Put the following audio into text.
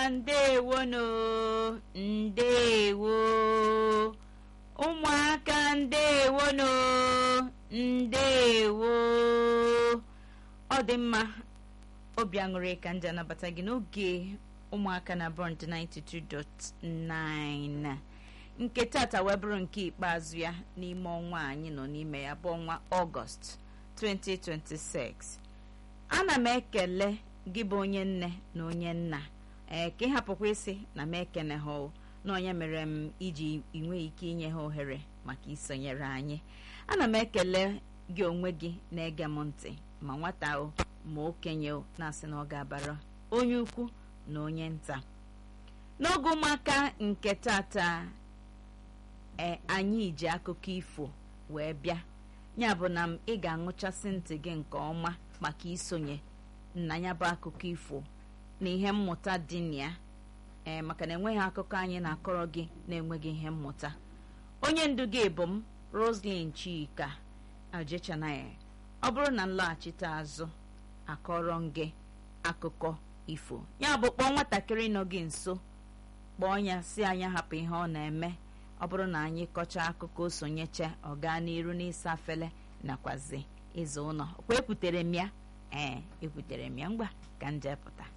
ndewono ndewo ụmụaka ndewono ndewo ọ dị mma obi aṅụrị ka nje anabata gị n'oge ụmụaka na bond 92.9 nke tata wee bụrụ nke ikpeazụ ya n'ime ọnwa anyị nọ n'ime ya bụ ọnwa ọgọst 2026 ana m ekele gị bụ onye nne na onye nna ee ka ị hapụkwa isi na m ekene ha na onye mere m iji inwe ike inye ha ohere maka isonyere anyị ana m ekele gị onwe gị na-ege m ntị ma nwata o ma okenye o na-asị na ọ ga-abara onye ukwu na onye nta n'oge ụmụaka nke tata ee anyị ji akụkọ ifo wee bịa ya bụ na m ị ga-aṅụchasị ntị gị nke ọma maka isonye na ya bụ akụkọ ifo na ihe mmụta dị na ya ee maka na enweghị akụkọ anyị na-akọrọ gị na-enweghị ihe mmụta onye ndu gị bụ m Roslyn Chika Ajechanaya ọ bụrụ na nlaghachite azụ akọrọ m gị akụkọ ifo ya bụ kpọọ nwatakịrị nọ gị nso kpọọ ya si anya hapụ ihe ọ na-eme ọ bụrụ na anyị kọchaa akụkọ o sonyecha ọ gaa n'iru n'ịsa afele nakwazi ịzụ ụlọ kwa ekwutere m ya ee ekwutere m ya ngwa ka nje pụta